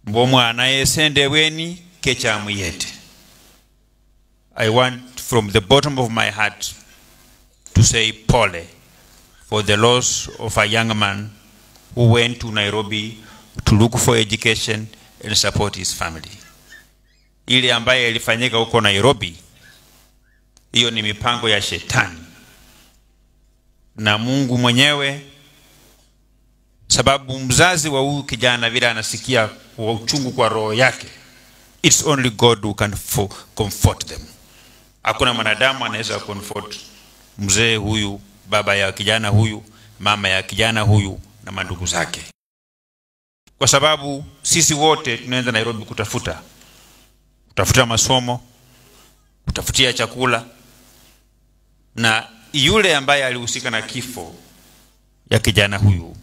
mbu omwana yesendebweni kekyamuyete i want from the bottom of my heart to say pole for the loss of a young man who went to nairobi to look for education and support his family ile ambaye ilifanyika huko nairobi hiyo ni mipango ya shetani na mungu mwenyewe sababu mzazi wa huyu kijana vile anasikia kwa uchungu kwa roho yake its only god who can fo- comfort them hakuna mwanadamu anaweza comfort mzee huyu baba ya kijana huyu mama ya kijana huyu na mandugu zake kwa sababu sisi wote tunaenda nairobi kutafuta kutafuta masomo kutafutia chakula na yule ambaye alihusika na kifo ya kijana huyu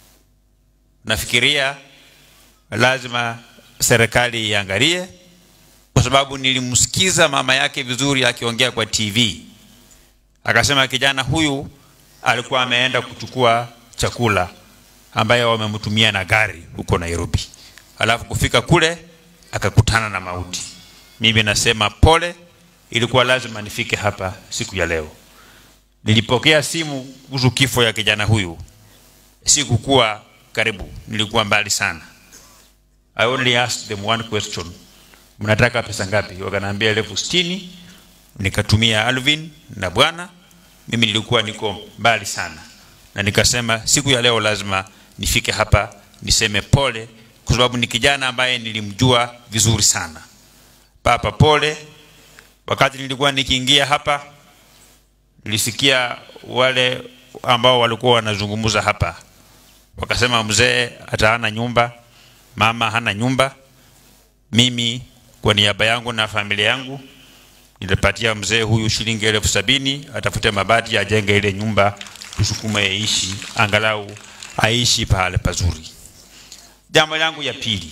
nafikiria lazima serikali iangalie kwa sababu nilimsikiza mama yake vizuri akiongea kwa tv akasema kijana huyu alikuwa ameenda kuchukua chakula ambayo wamemtumia na gari huko nairobi alafu kufika kule akakutana na mauti mimi nasema pole ilikuwa lazima nifike hapa siku ya leo nilipokea simu kuhusu kifo ya kijana huyu sikukuwa karibu nilikuwa mbali sana i only asked them one question mnataka pesa ngapi wakanaambia elfu sitini nikatumia alvin na bwana mimi nilikuwa niko mbali sana na nikasema siku ya leo lazima nifike hapa niseme pole kwa sababu ni kijana ambaye nilimjua vizuri sana papa pole wakati nilikuwa nikiingia hapa nilisikia wale ambao walikuwa wanazungumza hapa wakasema mzee hata hana nyumba mama hana nyumba mimi kwa niaba yangu na familia yangu nilipatia mzee huyu shilingi elfu sabini atafute mabati ajenge ile nyumba tusukume yaishi angalau aishi pahale pazuri jambo langu ya pili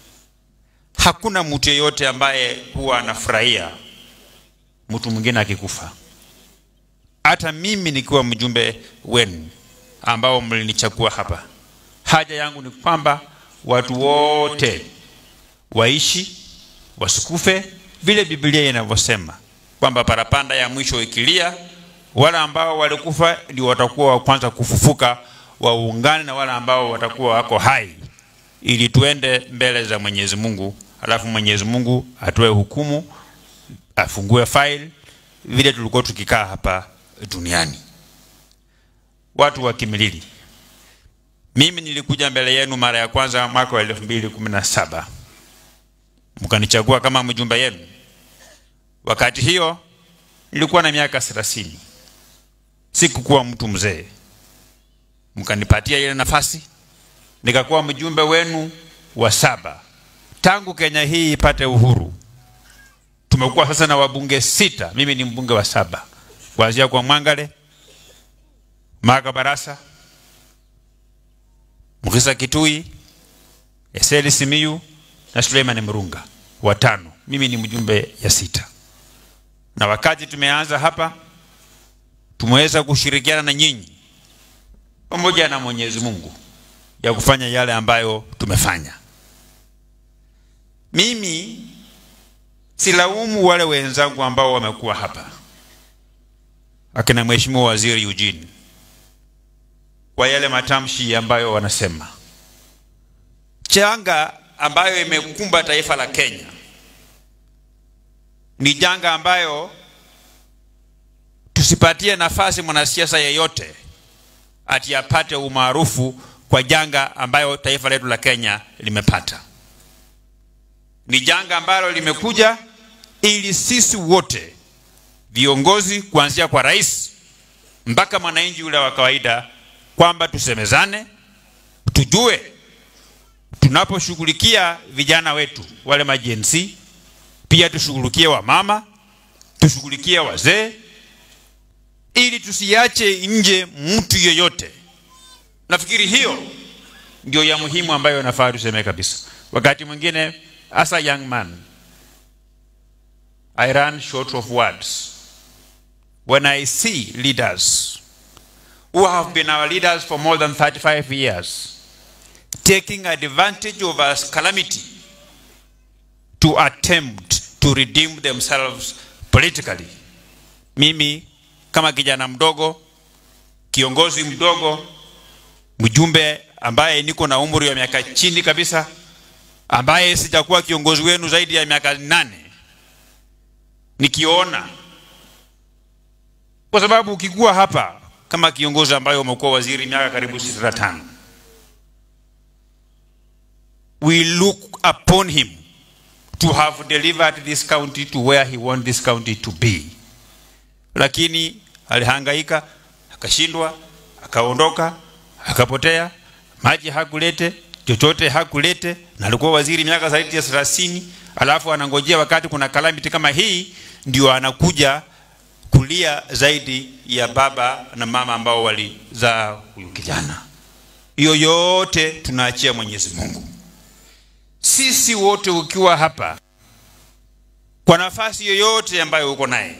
hakuna mtu yeyote ambaye huwa anafurahia mtu mwingine akikufa hata mimi nikiwa mjumbe wenu ambao mlinichagua hapa haja yangu ni kwamba watu wote waishi wasikufe vile biblia inavyosema kwamba parapanda ya mwisho ikilia wale ambao walikufa ndio watakuwa wa kwanza kufufuka waungane na wale ambao watakuwa wako hai ili tuende mbele za mwenyezi mungu alafu mwenyezi mungu atoe hukumu afungue file vile tulikuwa tukikaa hapa duniani watu wa kimilili mimi nilikuja mbele yenu mara ya kwanza mwaka wa elfu mbili kumi na saba mkanichagua kama mjumbe yenu wakati hiyo nilikuwa na miaka thelathini sikukuwa mtu mzee mkanipatia ile nafasi nikakuwa mjumbe wenu wa saba tangu kenya hii ipate uhuru tumekuwa sasa na wabunge sita mimi ni mbunge wa saba kuanzia kwa mwangale maka barasa mkisa kitui eseli simiyu na suleiman mrunga watano mimi ni mjumbe ya sita na wakati tumeanza hapa tumeweza kushirikiana na nyinyi pamoja na mwenyezi mungu ya kufanya yale ambayo tumefanya mimi silaumu wale wenzangu ambao wamekuwa hapa akina mheshimiwa waziri Eugene kwa yale matamshi ambayo wanasema changa ambayo imekumba taifa la Kenya ni janga ambayo tusipatie nafasi mwanasiasa yeyote ati apate umaarufu kwa janga ambayo taifa letu la Kenya limepata. Ni janga ambalo limekuja ili sisi wote viongozi, kuanzia kwa rais mpaka mwananchi yule wa kawaida, kwamba tusemezane, tujue tunaposhughulikia vijana wetu wale majensi, pia tushughulikie wamama, tushughulikie wazee, ili tusiache nje mtu yeyote. Nafikiri hiyo ndio ya muhimu ambayo nafaa tuseme kabisa. Wakati mwingine as a young man I run short of words when I see leaders who have been our leaders for more than 35 years taking advantage of a calamity to attempt to redeem themselves politically. Mimi kama kijana mdogo, kiongozi mdogo, mjumbe ambaye niko na umri wa miaka chini kabisa, ambaye sijakuwa kiongozi wenu zaidi ya miaka nane, nikiona kwa sababu ukikuwa hapa kama kiongozi ambaye umekuwa waziri miaka karibu 65 we look upon him to have delivered this county to where he want this county to be lakini alihangaika akashindwa akaondoka akapotea maji hakulete chochote hakulete na alikuwa waziri miaka zaidi ya 30 alafu anangojea wakati kuna calamity kama hii ndio anakuja kulia zaidi ya baba na mama ambao walizaa huyu kijana. Hiyo yote tunaachia Mwenyezi Mungu. Sisi wote ukiwa hapa, kwa nafasi yoyote ambayo uko naye,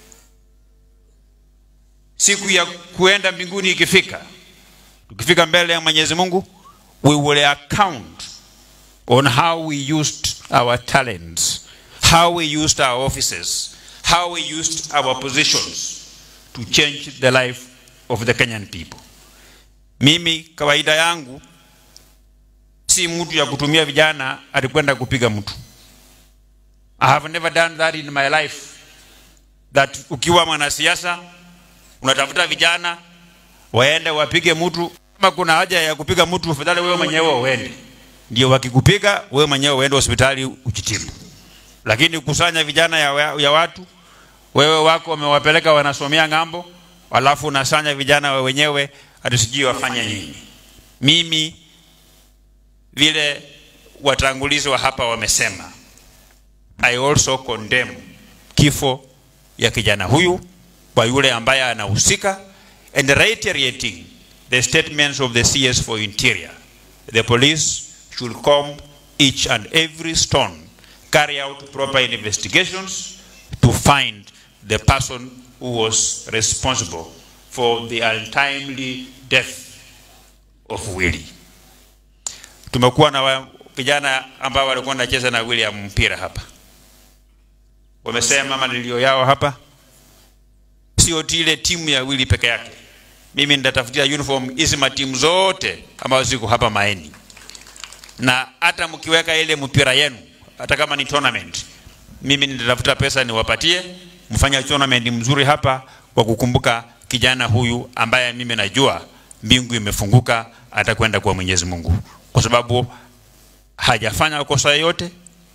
siku ya kuenda mbinguni ikifika, tukifika mbele ya Mwenyezi Mungu, we will account on how we used our talents, how we used our offices, how we used our positions to change the life of the Kenyan people. Mimi kawaida yangu si mtu ya kutumia vijana alikwenda kupiga mtu. I have never done that in my life. That ukiwa mwanasiasa unatafuta vijana waende wapige mtu. Kama kuna haja ya kupiga mtu, afadhali wewe mwenyewe uende, ndio wakikupiga wewe mwenyewe uende hospitali ujitibu. Lakini kusanya vijana ya, ya watu wewe wako wamewapeleka wanasomea ng'ambo, alafu unasanya vijana wa wenyewe hatusijui wafanye nini. Mimi vile watangulizi wa hapa wamesema, I also condemn kifo ya kijana huyu kwa yule ambaye anahusika and reiterating the statements of the CS for Interior. The police should comb each and every stone, carry out proper investigations to find the person who was responsible for the untimely death of Willie. Tumekuwa na vijana ambao walikuwa wanacheza na William mpira hapa, wamesema malilio yao hapa sio ile timu ya Willie peke yake. Mimi nitatafutia uniform hizi matimu zote ambazo ziko hapa Maeni, na hata mkiweka ile mpira yenu, hata kama ni tournament, mimi nitatafuta pesa niwapatie mfanya tournament mzuri hapa kwa kukumbuka kijana huyu ambaye mimi najua mbingu imefunguka atakwenda kwa Mwenyezi Mungu kwa sababu hajafanya kosa yoyote,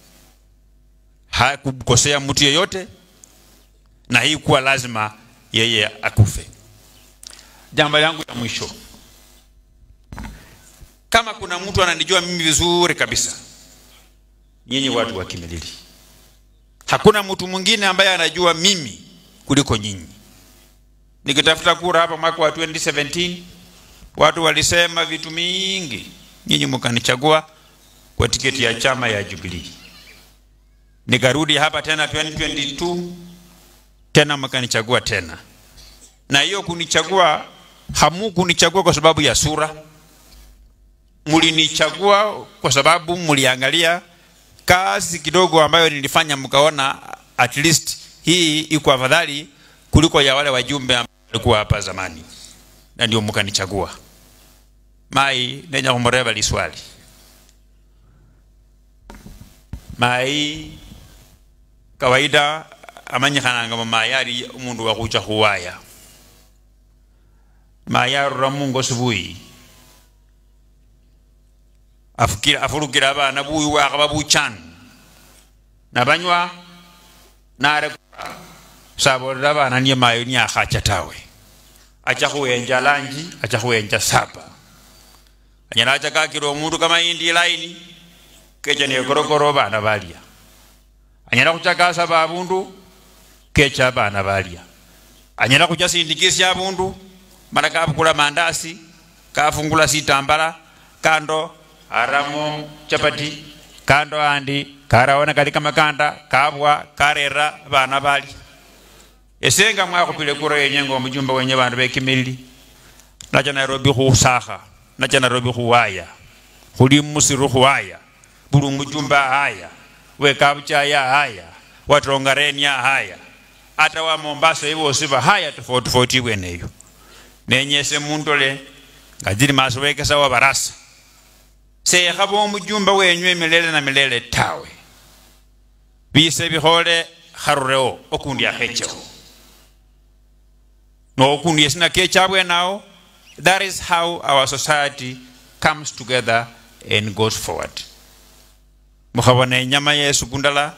hakukosea mtu yeyote, na hii kuwa lazima yeye akufe. Jambo langu la mwisho, kama kuna mtu ananijua mimi vizuri kabisa, nyinyi watu wa Kimilili, hakuna mtu mwingine ambaye anajua mimi kuliko nyinyi. Nikitafuta kura hapa mwaka wa 2017 watu walisema vitu mingi, nyinyi mkanichagua kwa tiketi ya chama ya Jubilee. Nikarudi hapa tena 2022 tena mkanichagua tena, na hiyo kunichagua, hamu kunichagua kwa sababu ya sura, mlinichagua kwa sababu mliangalia kazi kidogo ambayo nilifanya, mkaona at least hii iko afadhali kuliko ya wale wajumbe ambao walikuwa hapa zamani, na ndio mkanichagua. mai nenya kumureva liswali mai kawaida amanyikhananga mamai ali umundu wakhucha khuwaya mai arura mungo sibuyi afukira afulukira abana buyi wakhaba buchani nabanywa narekura sabolera abana niye mayo niyakhacha tawe acha khuyenja lanji acha khuyenja sapa anyala acha kakira omundu kama indi laini kecha nekorokoro bana balya anyala khuchakasa babundu kecha bana balya anyala khuchasindikisya abundu mala kabukula mandasi kafungula sitambala kando aramo chapati kando andi karaona kali kamakanda kabwa karera bana bali esenga mwakhupile kura yenye ngo mujumba wenye bandu bekimilili nacha nairobi khusakha nacha nairobi khuwaya khuli musiru khuwaya buli mujumba haya wekabuchaya haya watongarenia haya ata wa mombasa ivosi bahaya tofauti tofauti bweneyo nenyese muntole nga zili maso wekesa wa barasa sekhaba omujumba wenywe milele na milele tawe bise bikhole kharureo okundi akhechewo nokundi esina kechabwenawo that is how our society comes together and goes forward mukhabona enyama yesu kundala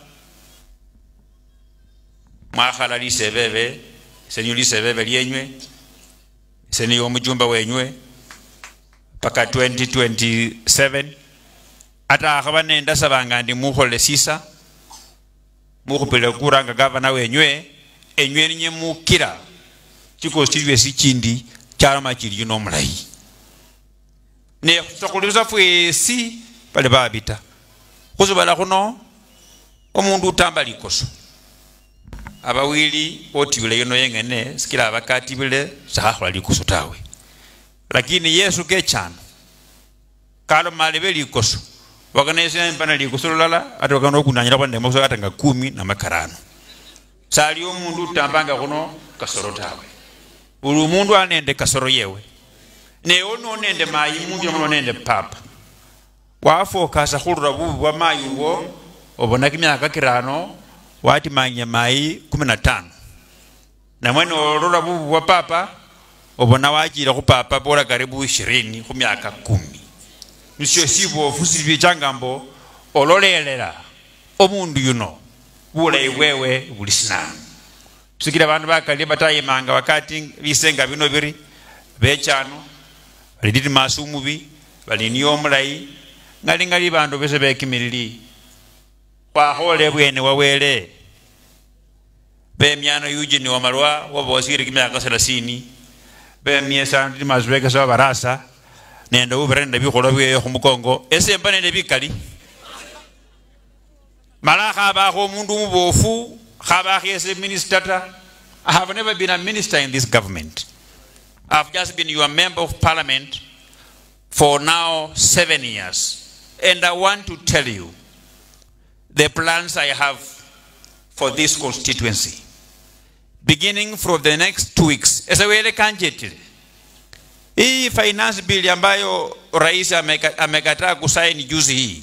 mwakhala lisebebe senyu lisebebe lyenywe seni omujumba wenywe paka 2027 ata akhaba nendasabanga ndi mukholele sisa mukhupile kura nga gavana wenywe enywe ninye mukira chikosi chilwesi chindi chaloma chili yuno omulayi ne khusakhulirusa fwesi bali babita khusibala khuno omundu utamba likoso abawili otibile yuno yengene sikila abakatibile sakhakhola likoso tawe lakini yesu kechano kaloma lebe likoso wakanesimpana likoso lulala ate wakana okunanyira kwandemoso ata nga kumi na makarano sali omundu utambanga khuno kasoro tawe buli omundu ali nende kasoro yewe newe no nende mayi mundu nono nende papa wafokasa khurura bubi bwa mayi ubwo obona kimyaka kirano watimanya mayi kumi na tano namwe nolola bubi bwa papa obona wachile khu papa bora karibu ishirini khu myaka kumi nisyo sibofu silibichanga mbo ololelela omundu yuno bulayi bwewe buli sinamu sikila bandu bakali batayimanga wakati bisenga bino biri bechano baliditi maso umubi baliniyo omulayi ngali ngali bandu bese bekimilili khwakhole bwene wawele bemyano eugene wamalwa wabosire kimyaka selasini bemyesa ndi maso bekesa wabarasa nende ubira nende bikholwa byeyo khumukongo esemba nende bikali mala khabakho omundu umubofu khabakho ese minister ta I have never been a minister in this government. I've just been your member of parliament for now seven years. And I want to tell you the plans I have for this constituency. Beginning from the next two weeks. Esawele kanjetile. Hii finance bill ambayo rais ameka- amekataa kusaini juzi hii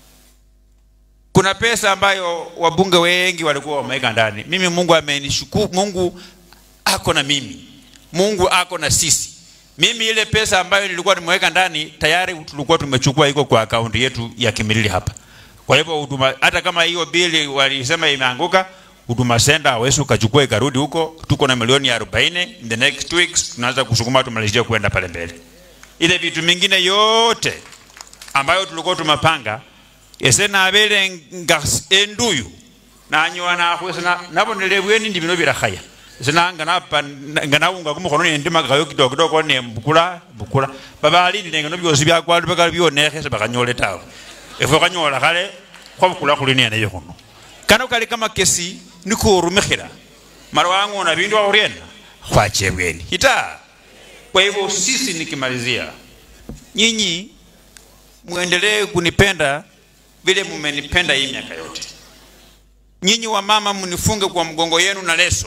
kuna pesa ambayo wabunge wengi walikuwa wameweka ndani. Mimi Mungu amenishukuru, Mungu ako na mimi, Mungu ako na sisi. Mimi ile pesa ambayo nilikuwa nimeweka ndani tayari tulikuwa tumechukua, iko kwa akaunti yetu ya Kimilili hapa. Kwa hivyo huduma, hata kama hiyo bili walisema imeanguka, huduma center hawezi ukachukua ikarudi huko. Tuko na milioni ya 40 in the next two weeks tunaanza kusukuma tumalizie kwenda pale mbele. Ile vitu mingine yote ambayo tulikuwa tumepanga ese nabele nga enduyu nanyowa nakhwesa nabonele bweni ndi bino birakhaya ese nanga napa nga nawunga kumukhono nendimakayo kidogo kidogo nembukula mbukula babalindile ngano byosi byakwalu bakali byonekhe sebakhanyole tawe efwe khanyola khale khwabukula khuli neneyo khuno kano kali kamakesi nikorumikhila mara wang'ona bindu wakhuriena khwacha ebweni ita kwa hivyo sisi nikimalizia nyinyi muendelee kunipenda vile mumenipenda hii miaka yote. Nyinyi wa mama mnifunge kwa mgongo yenu na leso.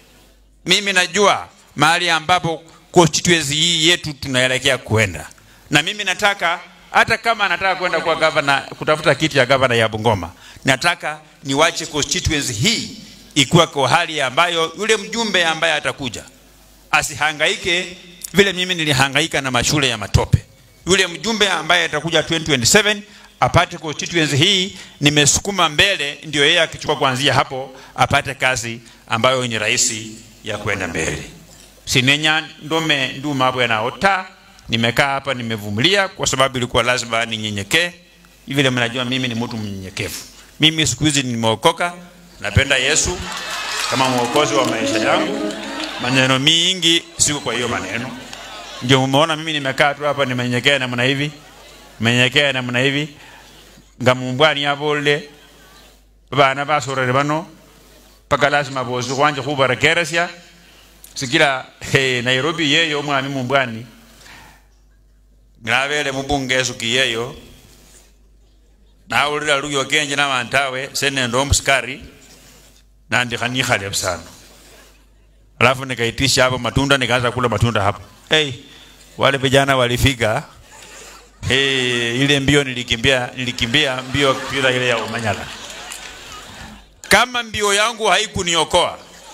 Mimi najua mahali ambapo constituency hii yetu tunaelekea kuenda, na mimi nataka hata kama nataka kwenda kwa gavana kutafuta kiti ya gavana ya Bungoma, nataka niwache constituency hii ikuwa kwa hali ambayo yule mjumbe ambaye atakuja asihangaike vile mimi nilihangaika na mashule ya matope. Yule mjumbe ambaye atakuja 2027 apate constituency hii nimesukuma mbele, ndio yeye akichukua kuanzia hapo apate kazi ambayo ni rahisi ya kwenda mbele. Sinenya ndome nduma bwana ota, nimekaa hapa nimevumilia kwa sababu ilikuwa lazima ninyenyekee. Vile mnajua mimi ni mtu mnyenyekevu. Mimi siku hizi nimeokoka, napenda Yesu kama mwokozi wa maisha yangu. Maneno mingi siko kwa hiyo maneno, ndio umeona mimi nimekaa tu hapa nimenyenyekea namna hivi, nimenyenyekea namna hivi nga mumbwani yabolele bana basorere bano paka lazima bosi khwanje khubarekeresya sikila hey, nairobi yeyo omwami mumbwani nabele mubunge esuki yeyo nawulira luyo kenje nawantawe senende omusikari nandikha nikhale busano alafu nikaitisha hapo matunda nikaanza kula matunda hapo hey, wale vijana walifika hey, ile mbio nilikimbia nilikimbia mbio mpira ile ya umanyala kama mbio yangu haikuniokoa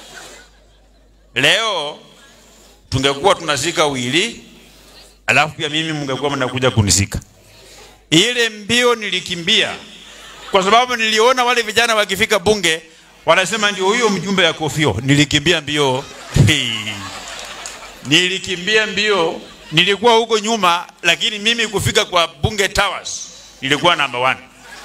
leo tungekuwa tunazika wili alafu pia mimi mngekuwa mnakuja kunisika ile mbio nilikimbia kwa sababu niliona wale vijana wakifika bunge wanasema ndio huyo mjumbe ya kofio nilikimbia mbio nilikimbia mbio nilikuwa huko nyuma lakini mimi kufika kwa bunge towers nilikuwa number one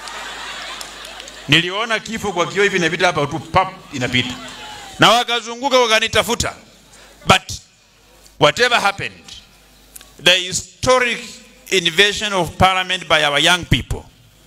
niliona kifo kwa kio hivi inapita hapa tu pap inapita na wakazunguka wakanitafuta but whatever happened the historic invasion of parliament by our young people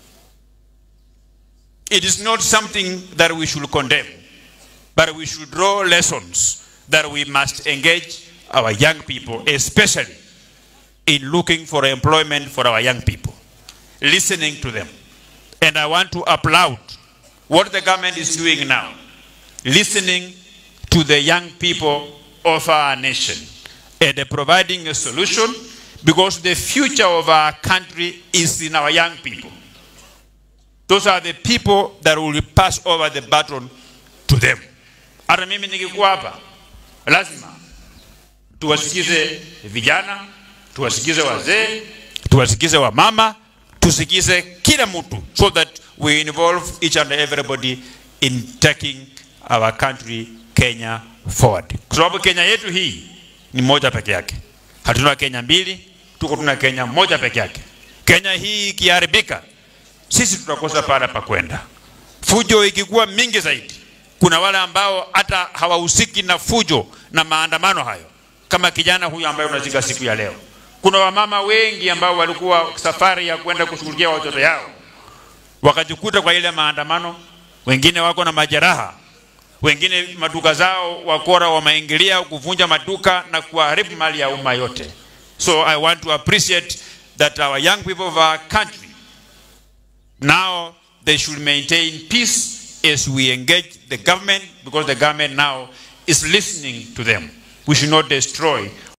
it is not something that we should condemn but we should draw lessons that we must engage our young people especially in looking for employment for our young people listening to them and i want to applaud what the government is doing now listening to the young people of our nation and providing a solution because the future of our country is in our young people. Those are the people that will pass over the baton to them. Hata mimi nikikuwa hapa, lazima tuwasikize vijana, tuwasikize wazee, tuwasikize wamama, tusikize kila mtu so that we involve each and everybody in taking our country Kenya forward. Kwa sababu Kenya yetu hii ni moja peke yake. Hatuna Kenya mbili, tuko tuna Kenya moja peke yake. Kenya hii ikiharibika, sisi tutakosa pala pa kwenda. Fujo ikikuwa mingi zaidi, kuna wale ambao hata hawahusiki na fujo na maandamano hayo, kama kijana huyu ambaye unazika siku ya leo. Kuna wamama wengi ambao walikuwa safari ya kwenda kushughulikia watoto yao, wakajikuta kwa ile maandamano, wengine wako na majeraha, wengine maduka zao wakora wameingilia kuvunja maduka na kuharibu mali ya umma yote. So I want to appreciate that our young people of our country now they should maintain peace as we engage the government because the government now is listening to them. We should not destroy